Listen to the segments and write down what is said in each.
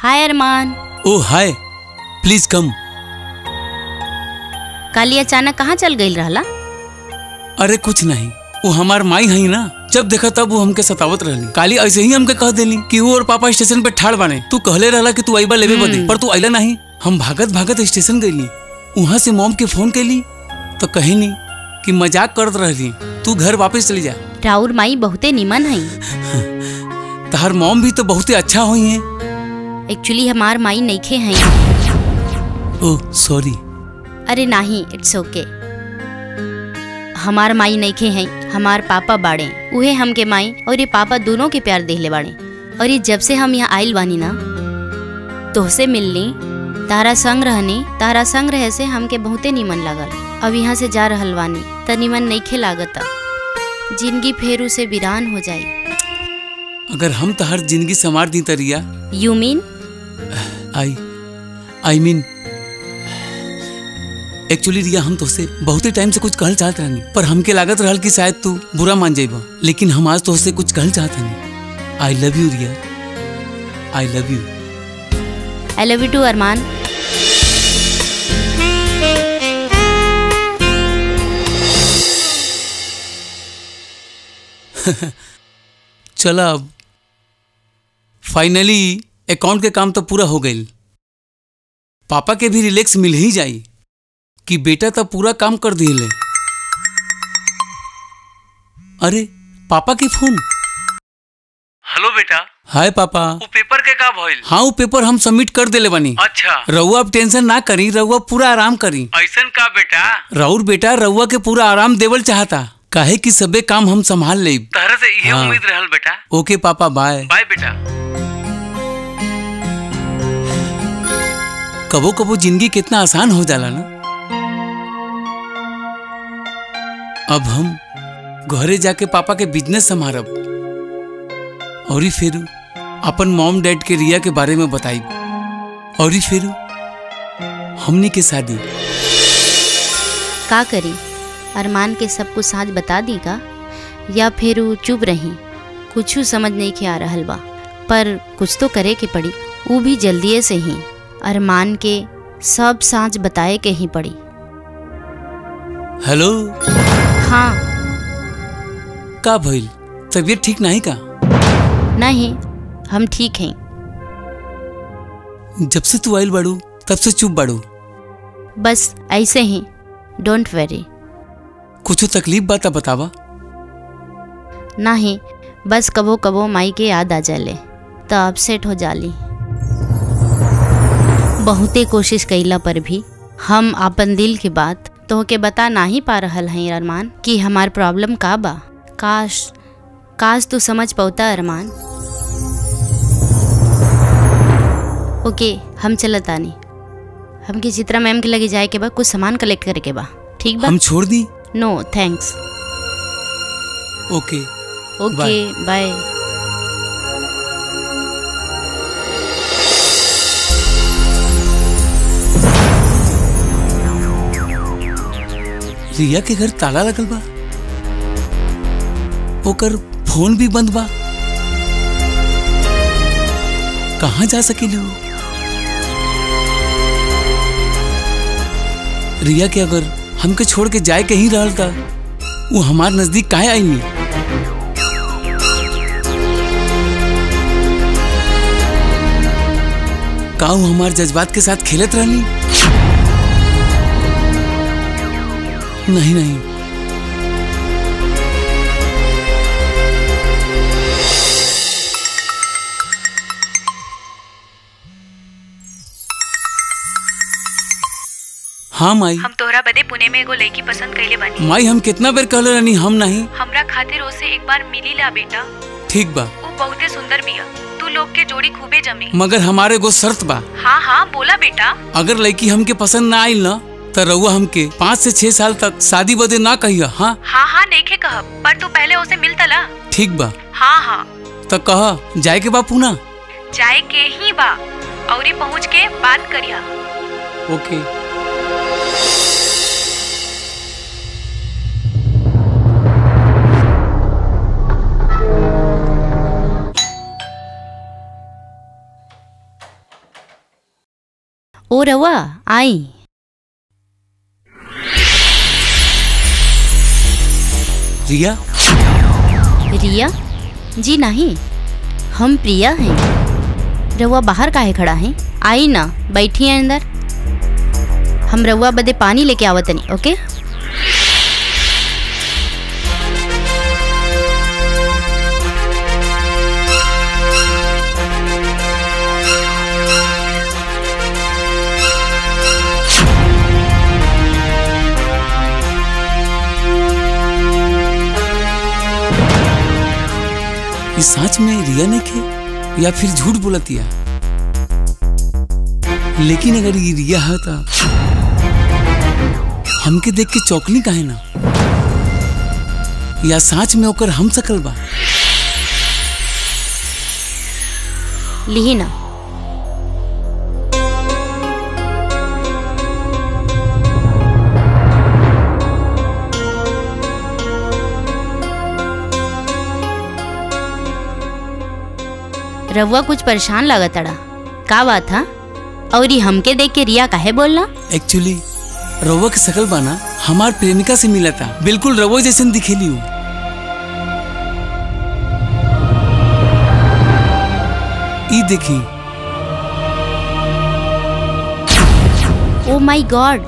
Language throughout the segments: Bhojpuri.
Hi Arman O hi please come काली अचानक कहाँ चल गई रहला अरे कुछ नहीं वो हमार माई हई ना जब देखा तब वो हमके सतावत रहली काली ऐसे ही हमके कह देली कि वो और पापा स्टेशन पे ठाड़ बाने तू कहले रहला कि तू आईबा लेवे बदे पर तू आइला नहीं हम भागत भागत स्टेशन गईली वहां से मॉम के फोन कैली तो कही नहीं कि मजाक करत रहली तू घर वापस चली जा राउर माई बहुते निमन हई तहार मॉम भी तो बहुते अच्छा हुई है एक्चुअली हमार माई नईखे हई ओह सॉरी अरे नाही इट्स ओके हमार माई नईखे हई हमार पापा बाड़े उहे हमके माई और ये पापा दोनों के प्यार देहले बाड़े और ये जब से हम यहाँ आइल बानी ना तोहसे मिलनी तारा संग रहनी तारा संग रहे से हमके बहुते निमन लागल अब यहाँ से जा रहल बानी त निमन नईखे लागता जिंदगी फेरू से वीरान हो जाई अगर हम तहार जिंदगी संवार दी तरिया you mean I I mean actually रिया हम तुझसे बहुत ही टाइम से कुछ कहल चाहत रहनी पर हमके लागत रहल कि शायद तू बुरा मान जाइबा लेकिन हम आज तुझसे कुछ कहल चाहत honey I love you Riya I love you I love you too अरमान चला अब फाइनली अकाउंट के काम तो पूरा हो गई पापा के भी रिलैक्स मिल ही जाई कि बेटा तो पूरा काम कर दिए अरे पापा के फोन हेलो बेटा हाय पापा वो पेपर के का भइल हाँ वो पेपर हम सबमिट कर देले बानी अच्छा रउआ अब टेंशन ना करी रउआ पूरा आराम करी ऐसन का बेटा राउर बेटा रउआ के पूरा आराम देवल चाहता काहे कि सबे काम हम संभाल लेब तहरा से ये हाँ। उम्मीद रहल बेटा ओके पापा बाय बाय बेटा कबो कबो जिंदगी कितना आसान हो जाला ना अब हम घरे जाके पापा के बिजनेस संभारब और फिर अपन मॉम डैड के रिया के बारे में बताई और फिर हमनी के शादी का करी अरमान के सब कुछ साँच बता दी का या फिर उ चुप रही कुछ समझ नहीं के आ रहल बा पर कुछ तो करे के पड़ी वो भी जल्दिए से ही अरमान के सब साँच बताए के ही पड़ी हेलो हाँ का भइल तबीयत ठीक नहीं का नहीं हम ठीक हैं जब से तू आइल बाड़ू तब से चुप बाड़ू बस ऐसे ही डोंट वेरी कुछ तकलीफ बात बतावा नहीं बस कबो कबो माई के याद आ जाले तो अपसेट हो जाली बहुते कोशिश कैला पर भी हम अपन दिल की बात तोहके बता ना ही पा रहल हैं अरमान कि हमार प्रॉब्लम का बा काश काश तू समझ पौता अरमान ओके हम चलत आनी हमके चित्रा मैम के लगे जाए के बा कुछ सामान कलेक्ट करे के बा ठीक बा हम छोड़ दी नो थैंक्स ओके ओके बाय रिया के घर ताला लगल बा ओकर फोन भी बंद बा कहाँ जा सकेली वो रिया के अगर हमके छोड़ के जाए के ही रहल था वो हमार नजदीक काहे आई नहीं का वो हमार जज्बात के साथ खेलत रहनी नहीं नहीं हाँ माई हम तोहरा बदे पुणे में एगो लड़की पसंद कैले बानी माई हम कितना बेर कहले रहनी हम नहीं हमरा खातिर ओसे एक बार मिली ला बेटा ठीक बा वो बहुते सुंदर बिया तू लोग के जोड़ी खूबे जमी मगर हमारे गो शर्त बा हाँ हाँ बोला बेटा अगर लड़की हमके पसंद ना आइल ना तो रउआ हमके पाँच से छह साल तक शादी बदे ना कहिया हाँ हाँ हाँ नेखे कहब पर तू पहले उसे मिलता ला ठीक बा हाँ हाँ तो कह जाए के बा पूना जाए के ही बा औरी पहुँच के बात करिया ओके ओ रवा आई रिया रिया जी नहीं हम प्रिया हैं रउआ बाहर काहे खड़ा है आई ना बैठी है अंदर हम रउआ बदे पानी लेके आवतनी ओके ये सच में रिया ने के या फिर झूठ बोलतिया लेकिन अगर ये रिया है तो हमके देख के चौकली काहे ना या सच में ओकर हम सकल बा लिही ना रउआ कुछ परेशान लागत अड़ा का बात था और ये हमके देख के रिया काहे बोलना एक्चुअली रवा के सकल बाना हमार प्रेमिका से मिला था बिल्कुल रवो जैसे दिखेली हूँ ई देखी ओ माय गॉड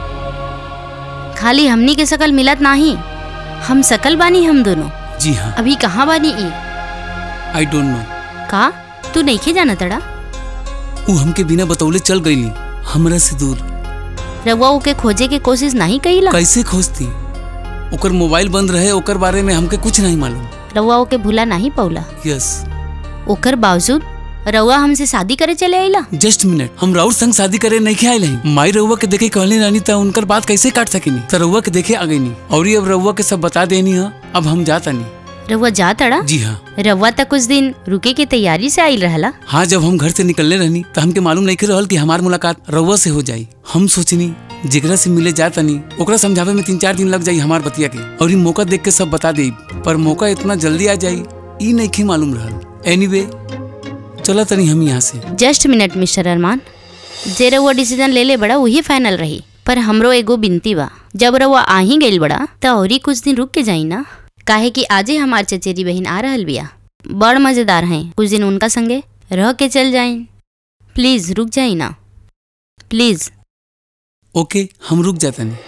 खाली हमनी के शकल मिलत नाही हम शकल बानी हम दोनों जी हाँ अभी कहाँ बानी ई आई डोंट नो का तू नहीं जाना तड़ा वो हमके बिना बतौले चल गईली हमरा से दूर रउआ ओके खोजे के कोशिश नहीं कईला कैसे खोजती ओकर मोबाइल बंद रहे ओकर बारे में हमके कुछ नहीं मालूम रउआ ओके भूला नहीं पौला यस ओकर बावजूद रउआ हमसे शादी करे चले आइला जस्ट मिनट हम राउर संग शादी करे नहीं के आयल हैं माई रउआ के देखे कहली रानी त उनकर बात कैसे काट सकेनी त रउआ के देखे आ गईनी और ये अब रउआ के सब बता देनी है अब हम जाता नहीं रउआ जा तड़ा जी हाँ रउआ तक कुछ दिन रुके के तैयारी से आइल रहला हाँ जब हम घर से निकलने रहनी तो हमके मालूम नहीं के रहल कि हमार मुलाकात रउआ से हो जाई हम सोचनी जेकरा से मिले जाता नहीं ओकरा समझावे में तीन चार दिन लग जाई हमार बतिया के और ई मौका देख के सब बता दे पर मौका इतना जल्दी आ जाई ई नहीं के मालूम रहल एनीवे चला तनी हम यहाँ से जस्ट मिनट मिस्टर अरमान जे रउआ डिसीजन ले ले बड़ा वही फाइनल रही पर हमरो एगो बिनती बा जब रउआ आ ही गइल बड़ा त औरी कुछ दिन रुक के जाई ना काहे कि आजे हमार चचेरी बहन आ रहल बिया बड़ मजेदार हैं कुछ दिन उनका संगे रह के चल जाइन प्लीज रुक जाई ना प्लीज ओके हम रुक जाता नहीं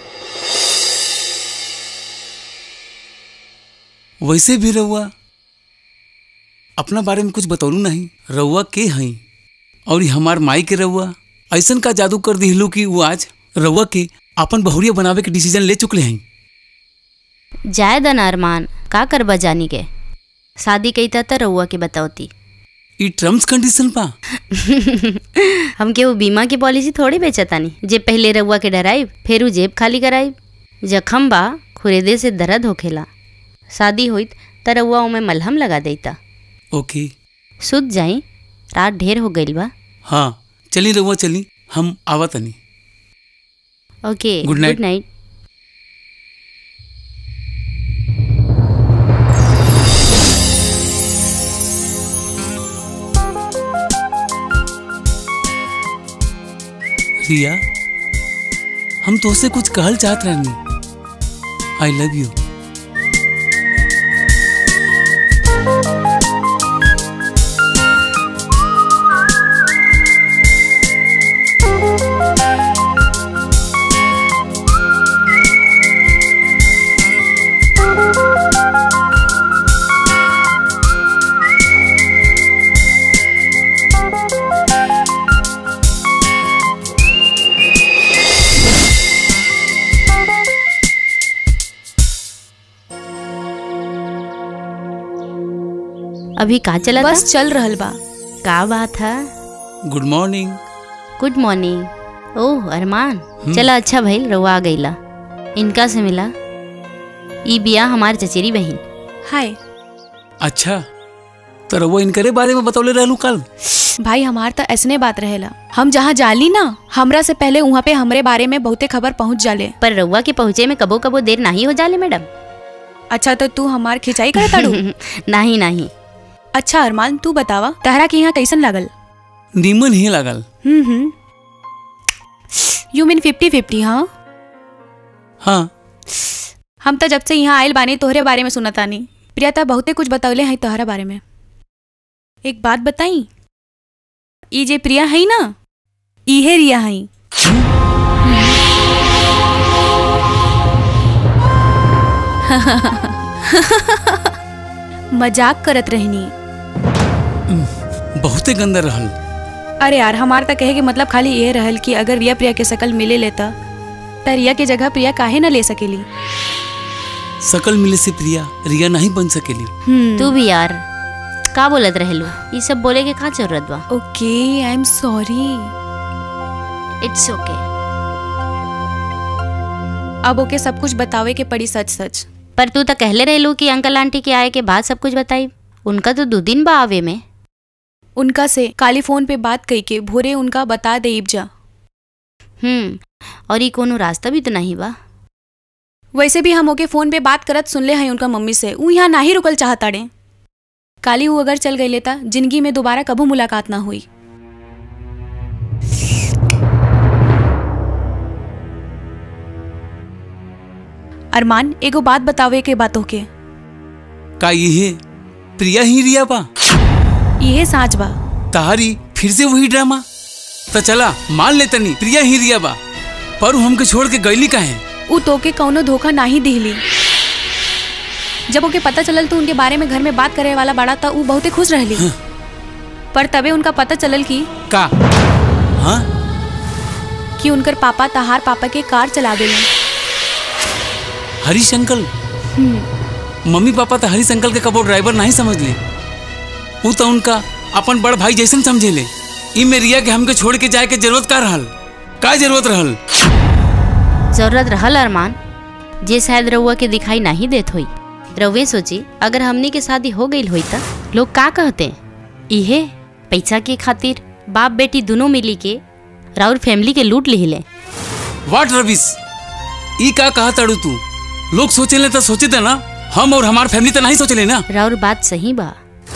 वैसे भी रउआ अपना बारे में कुछ बतौलू नहीं रउआ के हई और ई हमार माई के रउआ ऐसन का जादू कर दिहलू कि वो आज रउआ के अपन बहुरिया बनावे के डिसीजन ले चुकले हई जाए दन अरमान का करबा जानी के शादी कईता त रउआ के बतावती ई टर्म्स कंडीशन पा हमके वो बीमा की पॉलिसी थोड़ी बेचतानी जे पहले रउआ के डराइब फिर उ जेब खाली कराइब जखम बा खुरेदे से दर्द होखेला शादी होइत त रउआ ओमे मलहम लगा देता ओके सुत जाई रात ढेर हो गइल बा हाँ चली रउआ चली हम आवा तनी okay Good night. Good night Riya हम तोसे कुछ कहल चाहत रहनी आई लव यू अभी का चला बस चल रहल बा का बात है गुड मॉर्निंग गुड मॉर्निंग ओह अरमान चला अच्छा भइल रउआ आ गइला इनका से मिला ई बिया हमार चचेरी बहन हाय अच्छा तो रउआ इनकरे बारे में बतौले रहलू कल भाई हमार त ऐसने बात रहेला हम जहाँ जाली ना हमरा से पहले वहाँ पे हमरे बारे में बहुते खबर पहुँच जाले पर रउआ के पहुँचे में कबो कबो देर नहीं हो जाले मैडम अच्छा तो तू हमार खिंचाई करे ताड़ू नहीं नहीं अच्छा अरमान तू बतावा तहरा के यहाँ कैसन लागल नीमन ही लागल hmm hmm you mean fifty fifty हाँ हाँ हम तो जब से यहाँ आयल बानी तोहरे बारे में सुनत आनी प्रिया ता बहुते कुछ बतौले हैं तोहरा बारे में एक बात बताई ई जे प्रिया है ना इहे रिया है मजाक करत रहनी बहुते गंदा रहल अरे यार हमार तक कहे के मतलब खाली ये रहल कि अगर रिया प्रिया के शकल मिले लेता त रिया के जगह प्रिया काहे ना ले सकेली सकल मिले से प्रिया रिया नहीं बन सकेली हम्म तू भी यार का बोलत रहेलू ये सब बोले के का जरूरत बा okay I am sorry it's okay अब ओके सब कुछ बतावे के पड़ी सच सच पर तू तो कहले रहेलू कि अंकल आंटी के आए के बाद सब कुछ बताई उनका तो दो दिन बा आवे में उनका से काली फोन पे बात कई के भोरे उनका बता दे जा हम्म और ये कोनो रास्ता भी तो नहीं बा वैसे भी हम ओके फोन पे बात करत सुनले हैं उनका मम्मी से ऊ यहाँ ना ही रुकल चाहताड़े काली वो अगर चल गई लेता जिंदगी में दोबारा कबू मुलाकात ना हुई अरमान एगो बात बतावे के बातों के का ये प्रिया ही रिया बा ये साँच बा तारी फिर से वही ड्रामा तो चला मान ले तनी प्रिया ही रिया बा पर उ हमके छोड़ के गईली काहे ऊ तोके कौनो धोखा ना ही दिहली जब ओके पता चलल तो उनके बारे में घर में बात करे वाला बड़ा था ऊ बहुते खुश रहली पर तबे उनका पता चलल कि का हाँ कि उनकर पापा तहार पापा के कार चला गए हरीश अंकल मम्मी पापा तो हरीश अंकल के कबो ड्राइवर नहीं समझ ले वो तो उनका अपन बड़ भाई जैसन समझे ले ई में रिया के हमके छोड़ के जाए के जरूरत का रहल का जरूरत रहल जरूरत रहल अरमान जे शायद रउआ के दिखाई नहीं देत होई रउए सोची अगर हमनी के शादी हो गई होई त लोग का कहते इहे पैसा के खातिर बाप बेटी दोनों मिली के राउर फैमिली के लूट लिहिले वाट रविश ई का कहा तड़ू तू लोग सोचे ले तो सोचे थे ना हम और हमार फैमिली तो नहीं सोचले ना राउर बात सही बा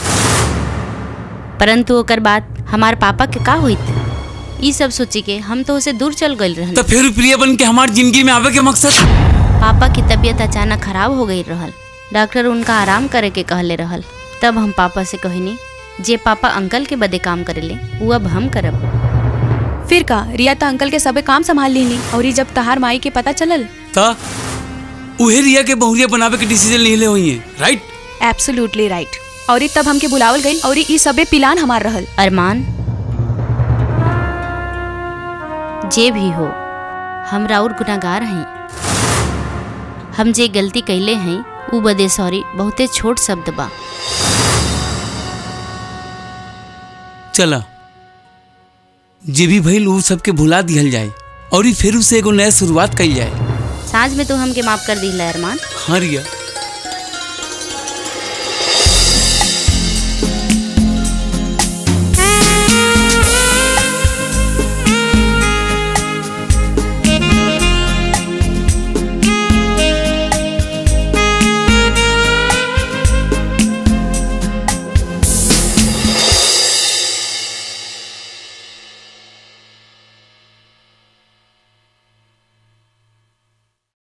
परंतु ओकर बात हमार पापा के का होइत ई सब सोची के हम तो उसे दूर चल गई रहन तो फिर प्रिया बन के हमार जिंदगी में आवे के मकसद पापा की तबीयत अचानक खराब हो गई रहल डॉक्टर उनका आराम करे के कहले रहल तब हम पापा से कहनी जे पापा अंकल के बदे काम करेले वो अब हम करब फिर का रिया तो अंकल के सबे काम संभाल ली और ये जब तहार माई के पता चलल ता उहे रिया के बहुरिया बनावे के डिसीजन ले ले हुई है राइट एब्सोल्युटली राइट और तब हमके बुलावल गई और ई सबे पिलान हमार रहल अरमान जे भी हो हम राउर गुनागार हैं हम जे गलती कैले हैं ऊ बदे सॉरी बहुते छोट शब्द बा चला जे भी भइल उ सबके भुला दिहल जाए और ई फिर से एगो नया शुरुआत कइल जाए साँझ में तो हमके माफ कर दी अरमान हाँ रिया